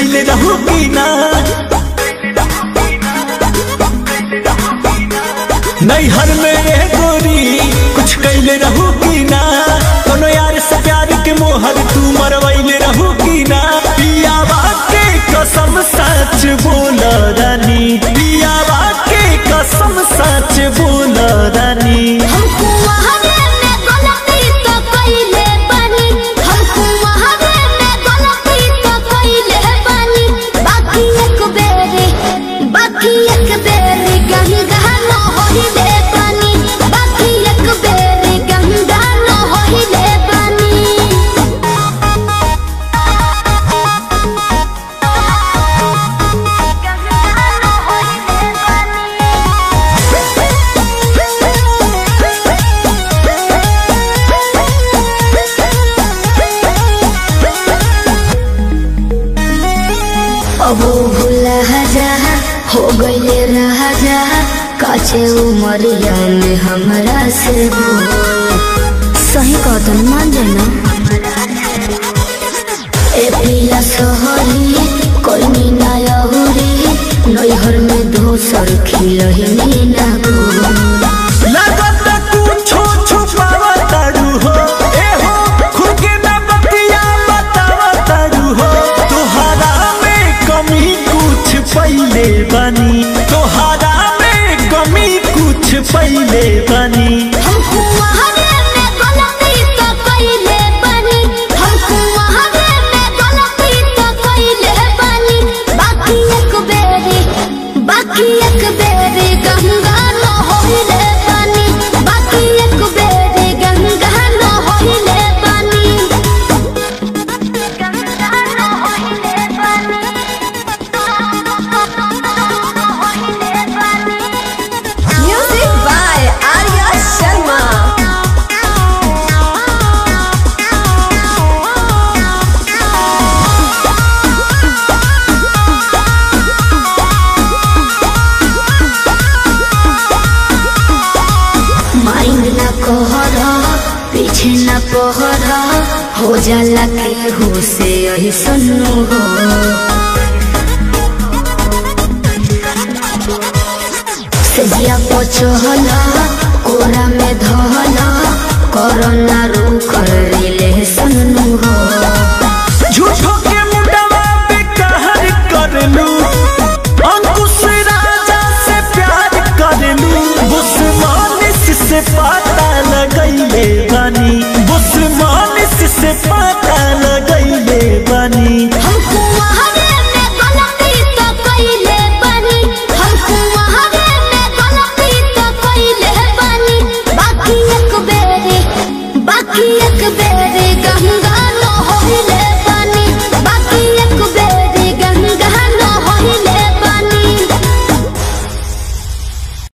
कैले रहू की ना नैहर में रे गोरी कुछ कैले रहू की ना कोनो यार से प्यार के मोहर तू मरवैले रहू की ना पियावा के कसम सच बोल रानी पियावा के कसम सच बोल रानी हमको वहावे में गलती तो कइले बानी हमको वहावे में गलती तो कइले बानी बाकी एक बेरी बाकी एक बेरी गंगा न होइले बानी बाकी एक बेरी गंगा न होइले बानी अब भूला जा हो गईले राजा काचे उमरिया में हमरा से हो सही कदम मान जाना ए पिया सोहरी कोई ना यहुरी नैहर में दोसर खिलही ना गो लगत कुछो छुपावा तारू हो ए हो खुद के ना बतिया बतावा तारू हो तोहरा में कमी कुछ पहिले बनी तोहरा में कमी कुछ पहिले बनी हमको वहावे में गलती तो कइले बानी हमको वहावे में गलती तो कइले बानी बाकी एक बेरी बाकी एक बेरी गंगा न होइले बानी बाकी एक बेरी गंगा न होइले बानी गंगा न होइले बानी होइले बानी Music by Arya Sharma. Mind न कहरा पीछे न पहरा हो जाला के हो से यही सुनो हो सजिया पचहला कोरा में धहला कोरोना रूख रिले सुनो हो झूठो के मुंडवा पे कहर कर लू अंकुश राजा से प्यार कर लू बुस्मानिस से पता लगैले बनी बुस्मानिस से पता लगैले बनी हमको वहावे